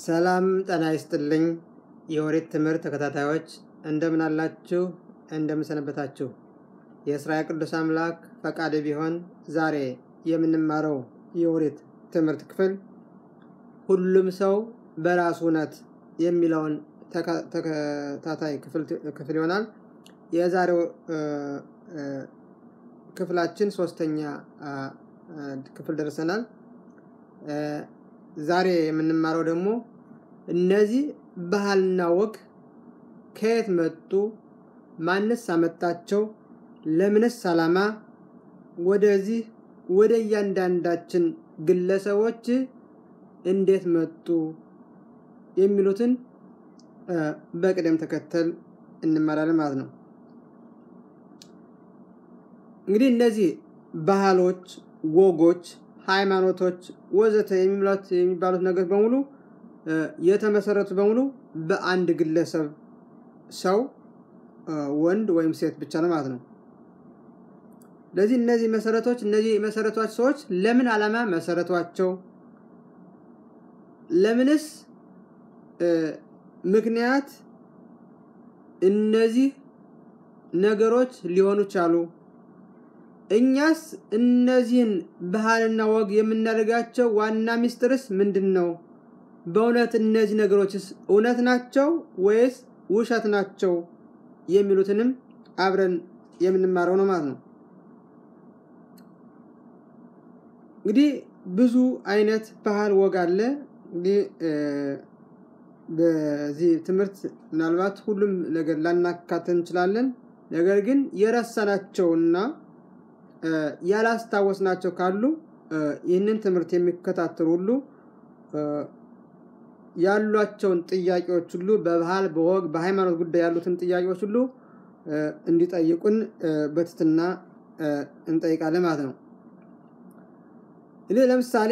ሰላም ጤና ይስጥልኝ። የኦሪት ትምህርት ተከታታዮች እንደምን አላችሁ? እንደምን ሰነበታችሁ? የእስራኤል ቅዱስ አምላክ ፈቃድ ቢሆን ዛሬ የምንማረው የኦሪት ትምህርት ክፍል ሁሉም ሰው በራሱ እውነት የሚለውን ተከታታይ ክፍል ይሆናል። የዛሬው ክፍላችን ሶስተኛ ክፍል ደርሰናል። ዛሬ የምንማረው ደግሞ እነዚህ ባህልና ወግ ከየት መጡ? ማንስ አመጣቸው? ለምንስ ዓላማ ወደዚህ ወደ እያንዳንዳችን ግለሰቦች እንዴት መጡ? የሚሉትን በቅደም ተከተል እንማራለን ማለት ነው። እንግዲህ እነዚህ ባህሎች፣ ወጎች፣ ሃይማኖቶች ወዘተ የሚባሉት ነገር በሙሉ የተመሰረቱ በሙሉ በአንድ ግለሰብ ሰው ወንድ ወይም ሴት ብቻ ነው ማለት ነው። ስለዚህ እነዚህ መሰረቶች እነዚህ የመሰረቷቸው ሰዎች ለምን ዓላማ መሰረቷቸው? ለምንስ ምክንያት እነዚህ ነገሮች ሊሆኑ ቻሉ? እኛስ እነዚህን ባህልና ወግ የምናደርጋቸው ዋና ሚስጥርስ ምንድን ነው? በእውነት እነዚህ ነገሮችስ እውነት ናቸው ወይስ ውሸት ናቸው? የሚሉትንም አብረን የምንማረው ነው ማለት ነው። እንግዲህ ብዙ አይነት ባህል ወግ አለ። እንግዲህ በዚህ ትምህርት ምናልባት ሁሉም ነገር ላናካተን እንችላለን። ነገር ግን የረሳናቸውና ያላስታወስናቸው ካሉ ይህንን ትምህርት የሚከታተሉ ሁሉ ያሏቸውን ጥያቄዎች ሁሉ በባህል፣ በወግ፣ በሃይማኖት ጉዳይ ያሉትን ጥያቄዎች ሁሉ እንዲጠይቁን በትትና እንጠይቃለን ማለት ነው። ይህ ለምሳሌ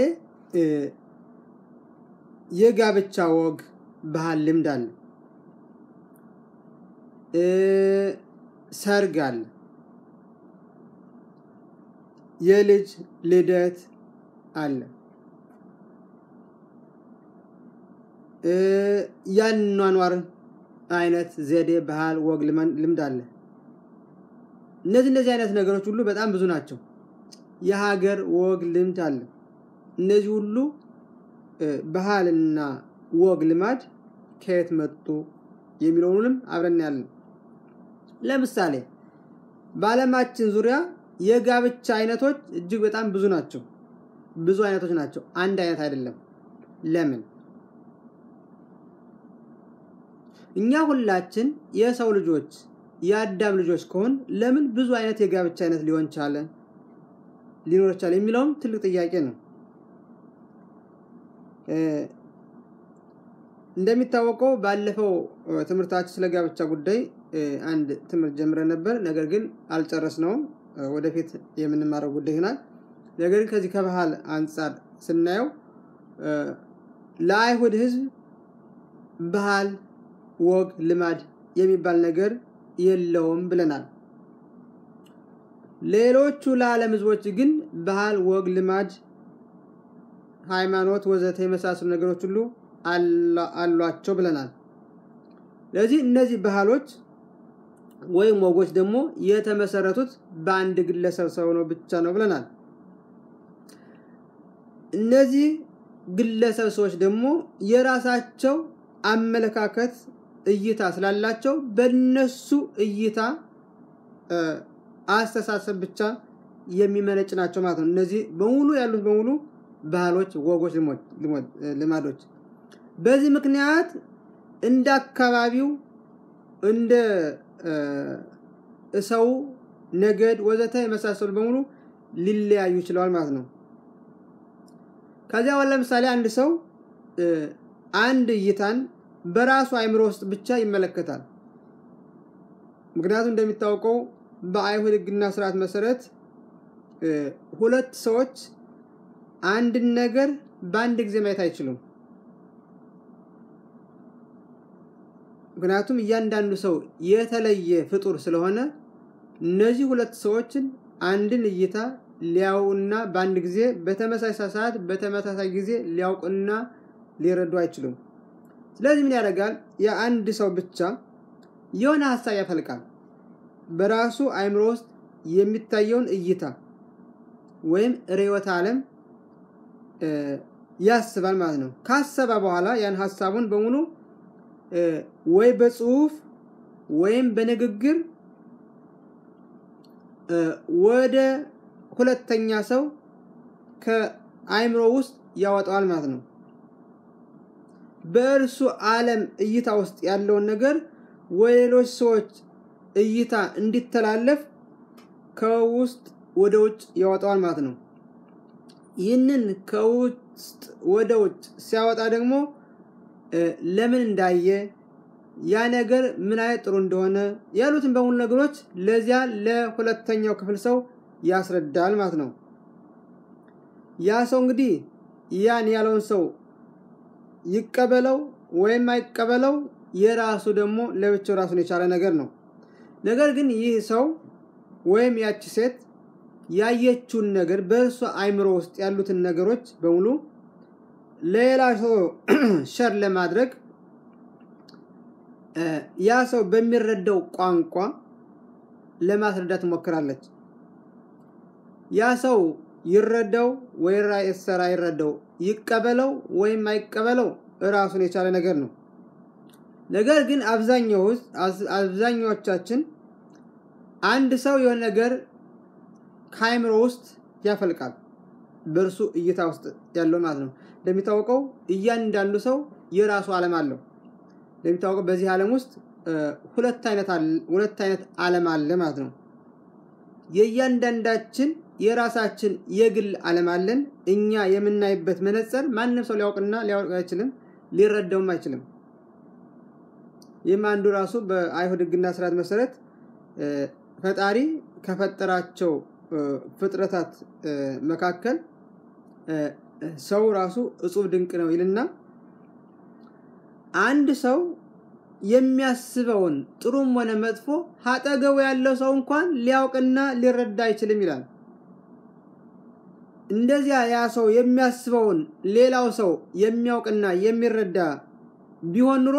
የጋብቻ ወግ፣ ባህል፣ ልምድ አለ። ሰርግ አለ። የልጅ ልደት አለ። ያኗኗር አይነት ዘዴ፣ ባህል፣ ወግ፣ ልምድ አለ። እነዚህ እነዚህ አይነት ነገሮች ሁሉ በጣም ብዙ ናቸው። የሀገር ወግ፣ ልምድ አለ። እነዚህ ሁሉ ባህልና ወግ፣ ልማድ ከየት መጡ የሚለውንም አብረን ያለን። ለምሳሌ በዓለማችን ዙሪያ የጋብቻ አይነቶች እጅግ በጣም ብዙ ናቸው። ብዙ አይነቶች ናቸው። አንድ አይነት አይደለም። ለምን? እኛ ሁላችን የሰው ልጆች የአዳም ልጆች ከሆን ለምን ብዙ አይነት የጋብቻ አይነት ሊሆን ቻለ ሊኖር ቻለ የሚለውም ትልቅ ጥያቄ ነው። እንደሚታወቀው ባለፈው ትምህርታችን ስለ ጋብቻ ጉዳይ አንድ ትምህርት ጀምረን ነበር። ነገር ግን አልጨረስነውም። ወደፊት የምንማረው ጉዳይ ይሆናል። ነገር ግን ከዚህ ከባህል አንጻር ስናየው ለአይሁድ ሕዝብ ባህል፣ ወግ፣ ልማድ የሚባል ነገር የለውም ብለናል። ሌሎቹ ለዓለም ሕዝቦች ግን ባህል፣ ወግ፣ ልማድ፣ ሃይማኖት ወዘተ የመሳሰሉ ነገሮች ሁሉ አሏቸው ብለናል። ስለዚህ እነዚህ ባህሎች ወይም ወጎች ደግሞ የተመሰረቱት በአንድ ግለሰብ ሰው ነው ብቻ ነው ብለናል። እነዚህ ግለሰብ ሰዎች ደግሞ የራሳቸው አመለካከት፣ እይታ ስላላቸው በነሱ እይታ አስተሳሰብ ብቻ የሚመነጭ ናቸው ማለት ነው። እነዚህ በሙሉ ያሉት በሙሉ ባህሎች፣ ወጎች፣ ልማዶች በዚህ ምክንያት እንደ አካባቢው እንደ ሰው ነገድ ወዘተ የመሳሰሉ በሙሉ ሊለያዩ ይችለዋል ማለት ነው። ከዚያ ለምሳሌ አንድ ሰው አንድ እይታን በራሱ አእምሮ ውስጥ ብቻ ይመለከታል። ምክንያቱም እንደሚታወቀው በአይሁድ ሕግና ስርዓት መሰረት ሁለት ሰዎች አንድን ነገር በአንድ ጊዜ ማየት አይችሉም። ምክንያቱም እያንዳንዱ ሰው የተለየ ፍጡር ስለሆነ እነዚህ ሁለት ሰዎችን አንድን እይታ ሊያውና በአንድ ጊዜ በተመሳሳይ ሰዓት በተመሳሳይ ጊዜ ሊያውቁና ሊረዱ አይችሉም። ስለዚህ ምን ያደርጋል? የአንድ ሰው ብቻ የሆነ ሀሳብ ያፈልቃል። በራሱ አእምሮ ውስጥ የሚታየውን እይታ ወይም ርዕዮተ ዓለም ያስባል ማለት ነው። ካሰበ በኋላ ያን ሀሳቡን በሙሉ ወይ በጽሁፍ ወይም በንግግር ወደ ሁለተኛ ሰው ከአእምሮ ውስጥ ያወጣዋል ማለት ነው። በእርሱ ዓለም እይታ ውስጥ ያለውን ነገር ወደ ሌሎች ሰዎች እይታ እንዲተላለፍ ከውስጥ ወደ ውጭ ያወጣዋል ማለት ነው። ይህንን ከውስጥ ወደ ውጭ ሲያወጣ ደግሞ ለምን እንዳየ ያ ነገር ምን አይነት ጥሩ እንደሆነ ያሉትን በሙሉ ነገሮች ለዚያ ለሁለተኛው ክፍል ሰው ያስረዳል ማለት ነው። ያ ሰው እንግዲህ ያን ያለውን ሰው ይቀበለው ወይም አይቀበለው የራሱ ደግሞ ለብቻው ራሱን የቻለ ነገር ነው። ነገር ግን ይህ ሰው ወይም ያቺ ሴት ያየችውን ነገር በእርሷ አእምሮ ውስጥ ያሉትን ነገሮች በሙሉ ሌላ ሰው ሸር ለማድረግ ያ ሰው በሚረዳው ቋንቋ ለማስረዳት ትሞክራለች። ያ ሰው ይረዳው ወይ ሰራ ይረዳው ይቀበለው ወይም አይቀበለው እራሱን የቻለ ነገር ነው። ነገር ግን አብዛኛዎቻችን አንድ ሰው የሆነ ነገር ከአእምሮ ውስጥ ያፈልቃል። በእርሱ እይታ ውስጥ ያለው ማለት ነው። እንደሚታወቀው እያንዳንዱ ሰው የራሱ ዓለም አለው። እንደሚታወቀው በዚህ ዓለም ውስጥ ሁለት አይነት ሁለት አይነት ዓለም አለ ማለት ነው። የእያንዳንዳችን የራሳችን የግል ዓለም አለን። እኛ የምናይበት መነጽር ማንም ሰው ሊያውቅና ሊያውቅ አይችልም፣ ሊረዳውም አይችልም። ይህም አንዱ ራሱ በአይሁድ ሕግና ስርዓት መሰረት ፈጣሪ ከፈጠራቸው ፍጥረታት መካከል ሰው ራሱ እጹብ ድንቅ ነው ይልና አንድ ሰው የሚያስበውን ጥሩም ሆነ መጥፎ አጠገቡ ያለው ሰው እንኳን ሊያውቅና ሊረዳ አይችልም ይላል። እንደዚያ ያ ሰው የሚያስበውን ሌላው ሰው የሚያውቅና የሚረዳ ቢሆን ኑሮ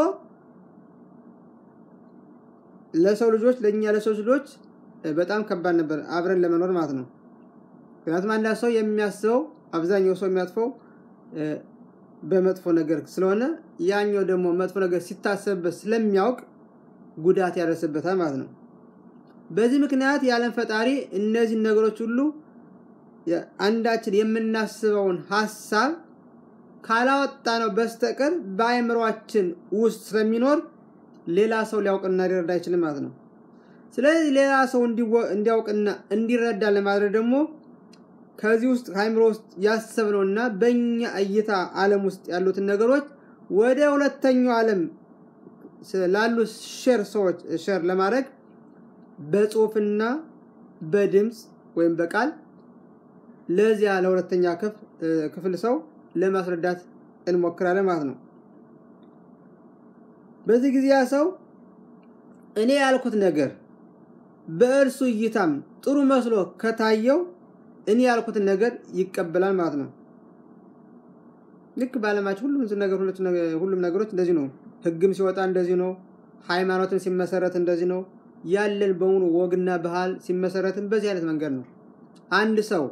ለሰው ልጆች ለእኛ ለሰው ልጆች በጣም ከባድ ነበር አብረን ለመኖር ማለት ነው። ምክንያቱም አንዳንድ ሰው የሚያስበው አብዛኛው ሰው የሚያጥፈው በመጥፎ ነገር ስለሆነ ያኛው ደግሞ መጥፎ ነገር ሲታሰብበት ስለሚያውቅ ጉዳት ያደርስበታል ማለት ነው። በዚህ ምክንያት የዓለም ፈጣሪ እነዚህ ነገሮች ሁሉ አንዳችን የምናስበውን ሀሳብ ካላወጣ ነው በስተቀር በአእምሯችን ውስጥ ስለሚኖር ሌላ ሰው ሊያውቅና ሊረዳ አይችልም ማለት ነው። ስለዚህ ሌላ ሰው እንዲያውቅና እንዲረዳ ለማድረግ ደግሞ ከዚህ ውስጥ ከአእምሮ ውስጥ ያሰብነውና በእኛ እይታ ዓለም ውስጥ ያሉትን ነገሮች ወደ ሁለተኛው ዓለም ላሉ ሼር ሰዎች ሼር ለማድረግ በጽሁፍና በድምፅ ወይም በቃል ለዚያ ለሁለተኛ ክፍል ሰው ለማስረዳት እንሞክራለን ማለት ነው። በዚህ ጊዜ ያ ሰው እኔ ያልኩት ነገር በእርሱ እይታም ጥሩ መስሎ ከታየው እኔ ያልኩትን ነገር ይቀበላል ማለት ነው። ልክ በዓለማችን ሁሉም ነገር ሁሉም ነገሮች እንደዚህ ነው። ሕግም ሲወጣ እንደዚህ ነው። ሃይማኖትም ሲመሰረት እንደዚህ ነው። ያለን በሙሉ ወግና ባህል ሲመሰረትም በዚህ አይነት መንገድ ነው። አንድ ሰው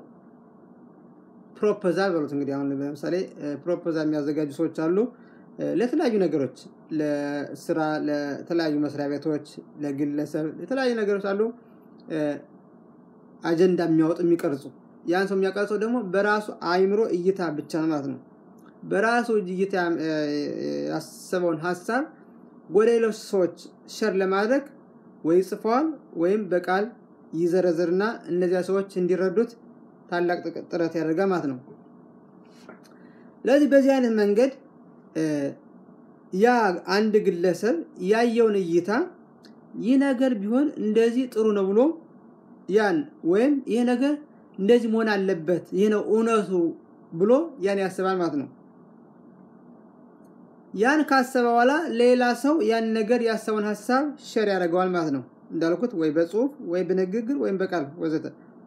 ፕሮፖዛል በሉት እንግዲህ አሁን ለምሳሌ ፕሮፖዛል የሚያዘጋጁ ሰዎች አሉ። ለተለያዩ ነገሮች ለስራ፣ ለተለያዩ መስሪያ ቤቶች፣ ለግለሰብ የተለያዩ ነገሮች አሉ። አጀንዳ የሚያወጡ የሚቀርጹ ያን ሰው የሚያቀርጸው ደግሞ በራሱ አእምሮ እይታ ብቻ ነው ማለት ነው። በራሱ እይታ ያሰበውን ሀሳብ ወደ ሌሎች ሰዎች ሸር ለማድረግ ወይ ጽፈዋል ወይም በቃል ይዘረዝርና እነዚያ ሰዎች እንዲረዱት ታላቅ ጥረት ያደርጋል ማለት ነው። ስለዚህ በዚህ አይነት መንገድ ያ አንድ ግለሰብ ያየውን እይታ ይህ ነገር ቢሆን እንደዚህ ጥሩ ነው ብሎ ያን ወይም ይህ ነገር እንደዚህ መሆን አለበት ይህ ነው እውነቱ ብሎ ያን ያስባል ማለት ነው። ያን ካሰበ በኋላ ሌላ ሰው ያን ነገር ያሰበውን ሀሳብ ሸር ያደርገዋል ማለት ነው። እንዳልኩት ወይ በጽሁፍ ወይ በንግግር ወይም በቃል ወዘተ።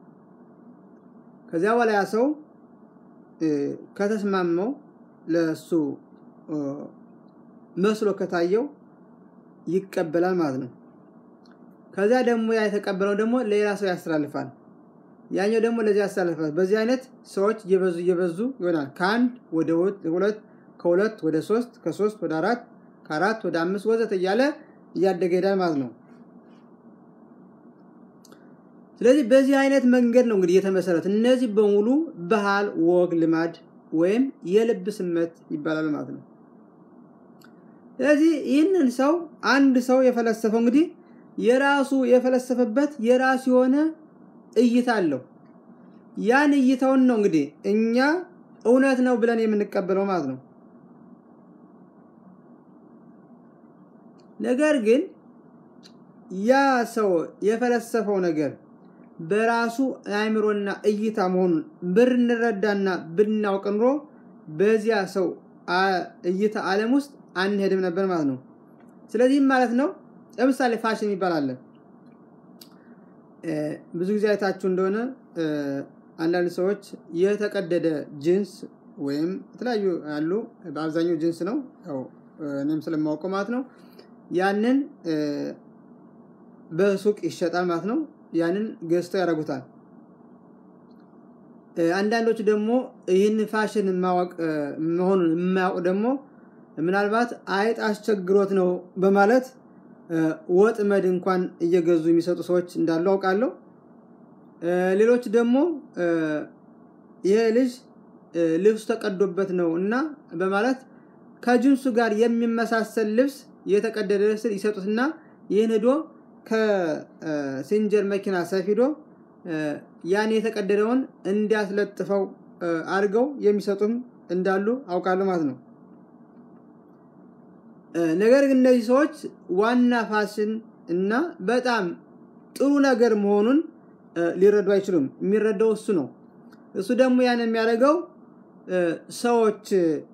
ከዚያ በኋላ ያ ሰው ከተስማመው ለእሱ መስሎ ከታየው ይቀበላል ማለት ነው። ከዚያ ደግሞ ያ የተቀበለው ደግሞ ለሌላ ሰው ያስተላልፋል። ያኛው ደግሞ ለዚህ ያስተላልፋል። በዚህ አይነት ሰዎች እየበዙ እየበዙ ይሆናል። ከአንድ ወደ ሁለት፣ ከሁለት ወደ ሶስት፣ ከሶስት ወደ አራት፣ ከአራት ወደ አምስት ወዘተ እያለ እያደገ ሄዳል ማለት ነው። ስለዚህ በዚህ አይነት መንገድ ነው እንግዲህ የተመሰረት እነዚህ በሙሉ ባህል፣ ወግ፣ ልማድ ወይም የልብ ስመት ይባላል ማለት ነው። ስለዚህ ይህንን ሰው አንድ ሰው የፈለሰፈው እንግዲህ የራሱ የፈለሰፈበት የራሱ የሆነ እይታ አለው። ያን እይታውን ነው እንግዲህ እኛ እውነት ነው ብለን የምንቀበለው ማለት ነው። ነገር ግን ያ ሰው የፈለሰፈው ነገር በራሱ አእምሮና እይታ መሆኑን ብንረዳና ብናውቅ ኑሮ በዚያ ሰው እይታ ዓለም ውስጥ አንሄድም ነበር ማለት ነው። ስለዚህም ማለት ነው ለምሳሌ ፋሽን የሚባል አለ። ብዙ ጊዜ አይታችሁ እንደሆነ አንዳንድ ሰዎች የተቀደደ ጅንስ ወይም የተለያዩ ያሉ በአብዛኛው ጅንስ ነው፣ ያው እኔም ስለማውቀው ማለት ነው። ያንን በሱቅ ይሸጣል ማለት ነው። ያንን ገዝተው ያደርጉታል። አንዳንዶች ደግሞ ይህን ፋሽን ማወቅ መሆኑን የማያውቁ ደግሞ ምናልባት አይጥ አስቸግሮት ነው በማለት ወጥመድ እንኳን እየገዙ የሚሰጡ ሰዎች እንዳሉ አውቃለሁ። ሌሎች ደግሞ ይሄ ልጅ ልብሱ ተቀዶበት ነው እና በማለት ከጅንሱ ጋር የሚመሳሰል ልብስ የተቀደደ ልብስ ይሰጡትና ይህን ሄዶ ከሲንጀር መኪና ሰፊዶ ያን የተቀደደውን እንዲያስለጥፈው አድርገው የሚሰጡም እንዳሉ አውቃለሁ ማለት ነው። ነገር ግን እነዚህ ሰዎች ዋና ፋሽን እና በጣም ጥሩ ነገር መሆኑን ሊረዱ አይችሉም። የሚረዳው እሱ ነው። እሱ ደግሞ ያን የሚያደርገው ሰዎች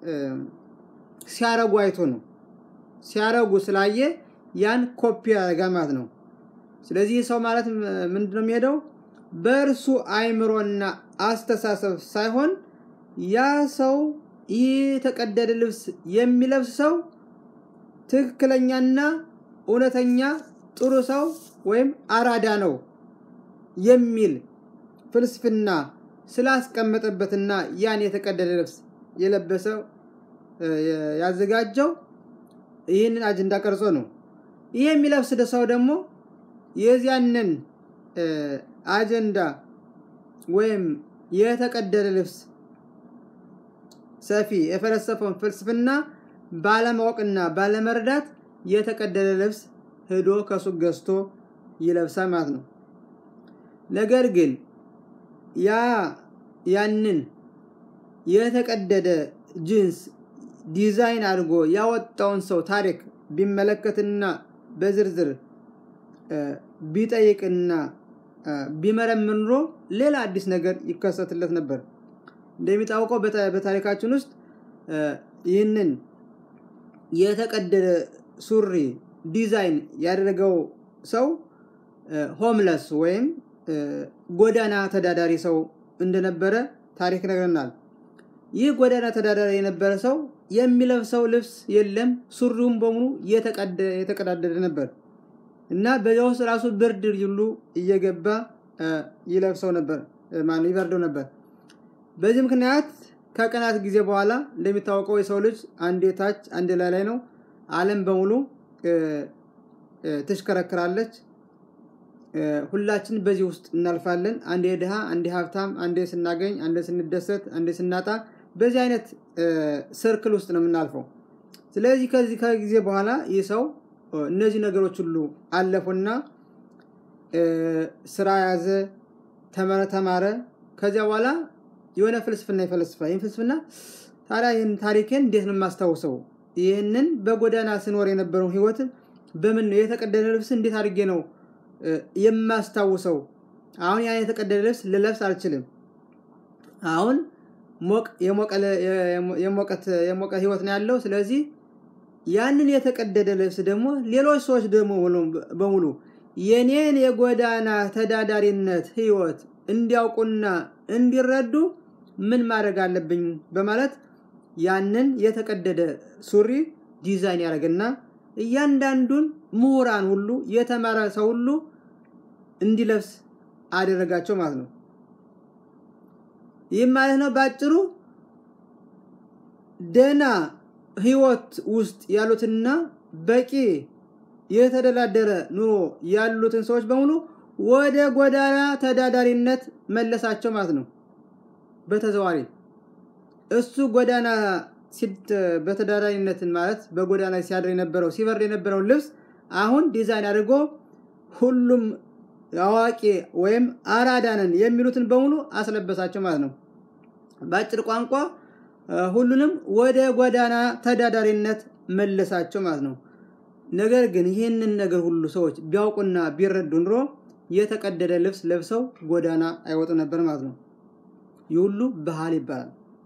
ሲያረጉ አይቶ ነው። ሲያረጉ ስላየ ያን ኮፒ ያደርጋል ማለት ነው። ስለዚህ ሰው ማለት ምንድን ነው የሚሄደው በእርሱ አይምሮና አስተሳሰብ ሳይሆን ያ ሰው ይህ የተቀደደ ልብስ የሚለብስ ሰው ትክክለኛና እውነተኛ ጥሩ ሰው ወይም አራዳ ነው የሚል ፍልስፍና ስላስቀመጠበትና ያን የተቀደደ ልብስ የለበሰው ያዘጋጀው ይህንን አጀንዳ ቀርጾ ነው። ይህ የሚለብስ ሰው ደግሞ የዚያንን አጀንዳ ወይም የተቀደደ ልብስ ሰፊ የፈለሰፈውን ፍልስፍና ባለማወቅና ባለመረዳት የተቀደደ ልብስ ሄዶ ከሱቅ ገዝቶ ይለብሳል ማለት ነው። ነገር ግን ያ ያንን የተቀደደ ጅንስ ዲዛይን አድርጎ ያወጣውን ሰው ታሪክ ቢመለከትና በዝርዝር ቢጠይቅና ቢመረምር ኑሮ ሌላ አዲስ ነገር ይከሰትለት ነበር። እንደሚታወቀው በታሪካችን ውስጥ ይህንን የተቀደደ ሱሪ ዲዛይን ያደረገው ሰው ሆምለስ ወይም ጎዳና ተዳዳሪ ሰው እንደነበረ ታሪክ ነግረናል። ይህ ጎዳና ተዳዳሪ የነበረ ሰው የሚለብሰው ልብስ የለም፣ ሱሪውም በሙሉ የተቀዳደደ ነበር እና በዚያ ውስጥ ራሱ ብርድ ሁሉ እየገባ ይለብሰው ነበር፣ ማነው ይበርደው ነበር። በዚህ ምክንያት ከቀናት ጊዜ በኋላ እንደሚታወቀው የሰው ልጅ አንዴ ታች አንዴ ላይ ላይ ነው። ዓለም በሙሉ ትሽከረክራለች። ሁላችን በዚህ ውስጥ እናልፋለን። አንዴ ድሃ፣ አንዴ ሀብታም፣ አንዴ ስናገኝ፣ አንዴ ስንደሰት፣ አንዴ ስናጣ፣ በዚህ አይነት ሰርክል ውስጥ ነው የምናልፈው። ስለዚህ ከዚህ ከጊዜ በኋላ ይህ ሰው እነዚህ ነገሮች ሁሉ አለፉና ስራ ያዘ፣ ተማረ። ከዚያ በኋላ የሆነ ፍልስፍና ይፈለስፋል። ይህን ፍልስፍና ታዲያ ይህን ታሪኬን እንዴት ነው የማስታውሰው? ይህንን በጎዳና ስኖር የነበረውን ህይወት በምን ነው የተቀደደ ልብስ እንዴት አድርጌ ነው የማስታውሰው? አሁን ያን የተቀደደ ልብስ ልለብስ አልችልም። አሁን ሞቅ የሞቀ ህይወት ነው ያለው። ስለዚህ ያንን የተቀደደ ልብስ ደግሞ ሌሎች ሰዎች ደግሞ በሙሉ የኔን የጎዳና ተዳዳሪነት ህይወት እንዲያውቁና እንዲረዱ ምን ማድረግ አለብኝ በማለት ያንን የተቀደደ ሱሪ ዲዛይን ያደረገና እያንዳንዱን ምሁራን ሁሉ የተማረ ሰው ሁሉ እንዲለብስ አደረጋቸው ማለት ነው። ይህም ማለት ነው በአጭሩ ደህና ህይወት ውስጥ ያሉትና በቂ የተደላደረ ኑሮ ያሉትን ሰዎች በሙሉ ወደ ጎዳና ተዳዳሪነት መለሳቸው ማለት ነው። በተዘዋሪ እሱ ጎዳና በተዳዳሪነትን ማለት በጎዳና ሲያድር የነበረው ሲበርድ የነበረውን ልብስ አሁን ዲዛይን አድርጎ ሁሉም አዋቂ ወይም አራዳነን የሚሉትን በሙሉ አስለበሳቸው ማለት ነው። በአጭር ቋንቋ ሁሉንም ወደ ጎዳና ተዳዳሪነት መለሳቸው ማለት ነው። ነገር ግን ይህንን ነገር ሁሉ ሰዎች ቢያውቁና ቢረዱ ኑሮ የተቀደደ ልብስ ለብሰው ጎዳና አይወጡ ነበር ማለት ነው። ይህ ሁሉ ባህል ይባላል።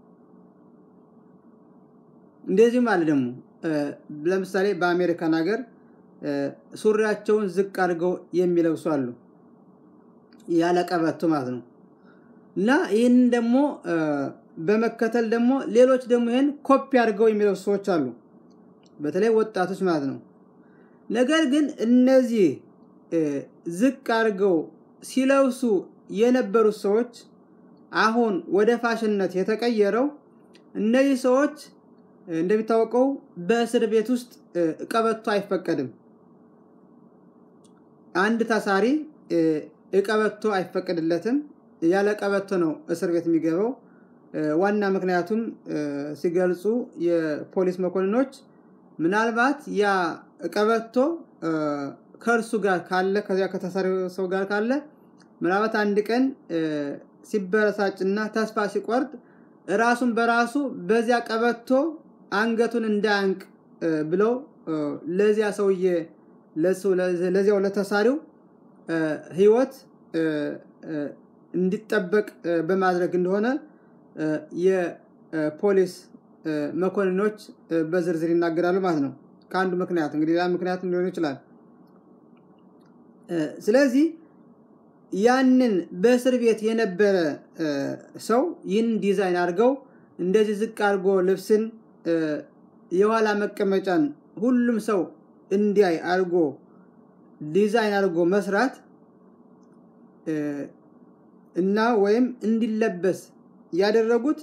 እንደዚህም አለ ደግሞ ለምሳሌ በአሜሪካን ሀገር ሱሪያቸውን ዝቅ አድርገው የሚለብሱ አሉ፣ ያለ ቀበቶ ማለት ነው። እና ይህን ደግሞ በመከተል ደግሞ ሌሎች ደግሞ ይህን ኮፒ አድርገው የሚለብሱ ሰዎች አሉ፣ በተለይ ወጣቶች ማለት ነው። ነገር ግን እነዚህ ዝቅ አድርገው ሲለብሱ የነበሩት ሰዎች አሁን ወደ ፋሽንነት የተቀየረው እነዚህ ሰዎች እንደሚታወቀው በእስር ቤት ውስጥ ቀበቶ አይፈቀድም። አንድ ታሳሪ ቀበቶ አይፈቀድለትም። ያለ ቀበቶ ነው እስር ቤት የሚገባው። ዋና ምክንያቱም ሲገልጹ የፖሊስ መኮንኖች ምናልባት ያ ቀበቶ ከእርሱ ጋር ካለ ከዚያ ከተሳሪው ሰው ጋር ካለ ምናልባት አንድ ቀን ሲበረሳጭና ተስፋ ሲቆርጥ ራሱን በራሱ በዚያ ቀበቶ አንገቱን እንዳያንቅ ብለው ለዚያ ሰውዬ ለዚያው ለተሳሪው ሕይወት እንዲጠበቅ በማድረግ እንደሆነ የፖሊስ መኮንኖች በዝርዝር ይናገራሉ ማለት ነው። ከአንዱ ምክንያት እንግዲህ ሌላ ምክንያት ሊሆን ይችላል። ስለዚህ ያንን በእስር ቤት የነበረ ሰው ይህን ዲዛይን አድርገው እንደዚህ ዝቅ አድርጎ ልብስን የኋላ መቀመጫን ሁሉም ሰው እንዲያይ አድርጎ ዲዛይን አድርጎ መስራት እና ወይም እንዲለበስ ያደረጉት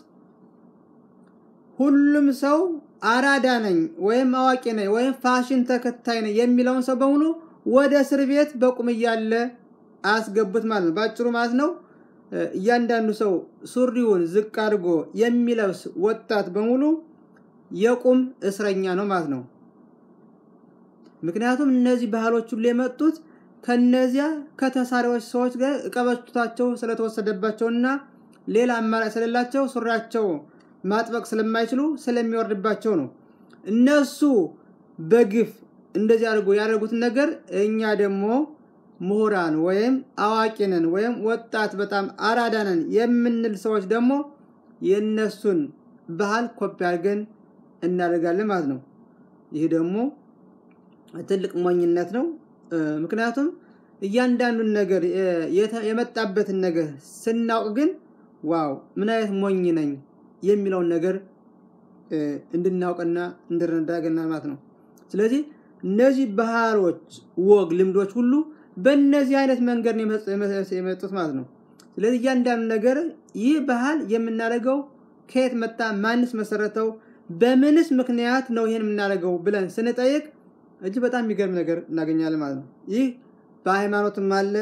ሁሉም ሰው አራዳ ነኝ ወይም አዋቂ ነኝ ወይም ፋሽን ተከታይ ነኝ የሚለውን ሰው በሙሉ ወደ እስር ቤት በቁም እያለ አስገቡት ማለት ነው። በአጭሩ ማለት ነው እያንዳንዱ ሰው ሱሪውን ዝቅ አድርጎ የሚለብስ ወጣት በሙሉ የቁም እስረኛ ነው ማለት ነው። ምክንያቱም እነዚህ ባህሎች ሁሉ የመጡት ከነዚያ ከተሳሪዎች ሰዎች ጋር ቀበቶታቸው ስለተወሰደባቸውና ሌላ አማራጭ ስለሌላቸው ሱሪያቸው ማጥበቅ ስለማይችሉ ስለሚወርድባቸው ነው። እነሱ በግፍ እንደዚህ አድርጎ ያደረጉትን ነገር እኛ ደግሞ ምሁራን ወይም አዋቂ ነን ወይም ወጣት በጣም አራዳ ነን የምንል ሰዎች ደግሞ የእነሱን ባህል ኮፒ አድርገን እናደርጋለን ማለት ነው። ይህ ደግሞ ትልቅ ሞኝነት ነው። ምክንያቱም እያንዳንዱን ነገር የመጣበትን ነገር ስናውቅ ግን ዋው ምን አይነት ሞኝ ነኝ የሚለውን ነገር እንድናውቅና እንድንረዳ ያገናል ማለት ነው። ስለዚህ እነዚህ ባህሎች፣ ወግ፣ ልምዶች ሁሉ በእነዚህ አይነት መንገድ የመጡት ማለት ነው። ስለዚህ እያንዳንዱ ነገር ይህ ባህል የምናደርገው ከየት መጣ፣ ማንስ መሰረተው፣ በምንስ ምክንያት ነው ይህን የምናደርገው ብለን ስንጠይቅ እጅግ በጣም የሚገርም ነገር እናገኛለን ማለት ነው። ይህ በሃይማኖትም አለ፣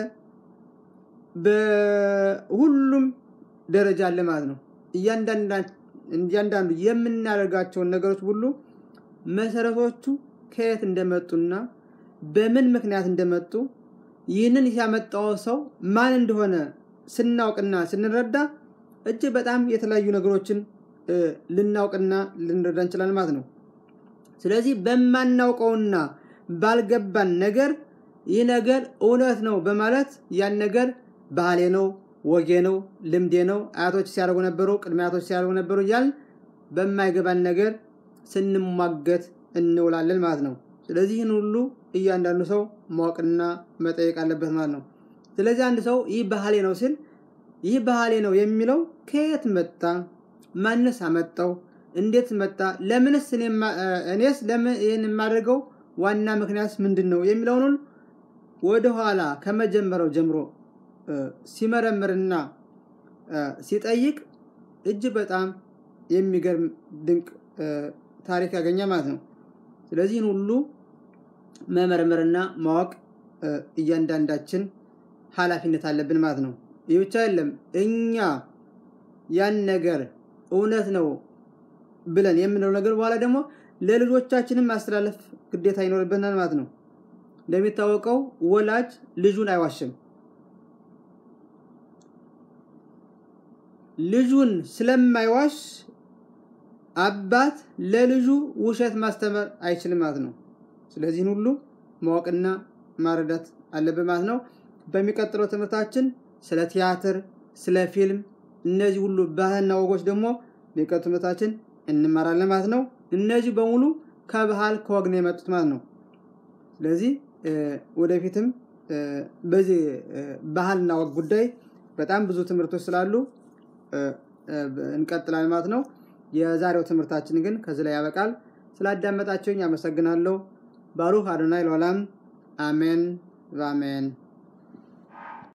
በሁሉም ደረጃ አለ ማለት ነው። እያንዳንዱ የምናደርጋቸውን ነገሮች ሁሉ መሰረቶቹ ከየት እንደመጡና በምን ምክንያት እንደመጡ ይህንን ያመጣው ሰው ማን እንደሆነ ስናውቅና ስንረዳ እጅግ በጣም የተለያዩ ነገሮችን ልናውቅና ልንረዳ እንችላለን ማለት ነው። ስለዚህ በማናውቀውና ባልገባን ነገር ይህ ነገር እውነት ነው በማለት ያን ነገር ባህሌ ነው፣ ወጌ ነው፣ ልምዴ ነው፣ አያቶች ሲያደርጉ ነበሩ፣ ቅድመ አያቶች ሲያደርጉ ነበሩ እያልን በማይገባን ነገር ስንሟገት እንውላለን ማለት ነው። ስለዚህ ይህን ሁሉ እያንዳንዱ ሰው ማወቅና መጠየቅ አለበት ማለት ነው። ስለዚህ አንድ ሰው ይህ ባህሌ ነው ሲል ይህ ባህሌ ነው የሚለው ከየት መጣ? ማንስ አመጣው? እንዴት መጣ? ለምንስ እኔስ ለምን ይህን የማደርገው ዋና ምክንያት ምንድን ነው የሚለውን ወደኋላ ከመጀመሪያው ጀምሮ ሲመረምርና ሲጠይቅ እጅግ በጣም የሚገርም ድንቅ ታሪክ ያገኘ ማለት ነው። ስለዚህን ሁሉ መመርመርና ማወቅ እያንዳንዳችን ኃላፊነት አለብን ማለት ነው። ይህ ብቻ አይደለም። እኛ ያን ነገር እውነት ነው ብለን የምንለው ነገር በኋላ ደግሞ ለልጆቻችንም ማስተላለፍ ግዴታ ይኖርብናል ማለት ነው። እንደሚታወቀው ወላጅ ልጁን አይዋሽም። ልጁን ስለማይዋሽ አባት ለልጁ ውሸት ማስተማር አይችልም ማለት ነው። ስለዚህን ሁሉ ማወቅና ማረዳት አለብን ማለት ነው። በሚቀጥለው ትምህርታችን ስለ ቲያትር፣ ስለ ፊልም እነዚህ ሁሉ ባህልና ወጎች ደግሞ በሚቀጥለው ትምህርታችን እንማራለን ማለት ነው። እነዚህ በሙሉ ከባህል ከወግ ነው የመጡት ማለት ነው። ስለዚህ ወደፊትም በዚህ ባህልና ወግ ጉዳይ በጣም ብዙ ትምህርቶች ስላሉ እንቀጥላለን ማለት ነው። የዛሬው ትምህርታችን ግን ከዚህ ላይ ያበቃል። ስላዳመጣችሁኝ አመሰግናለሁ። ባሩክ አዶናይ ለዓለም አሜን በአሜን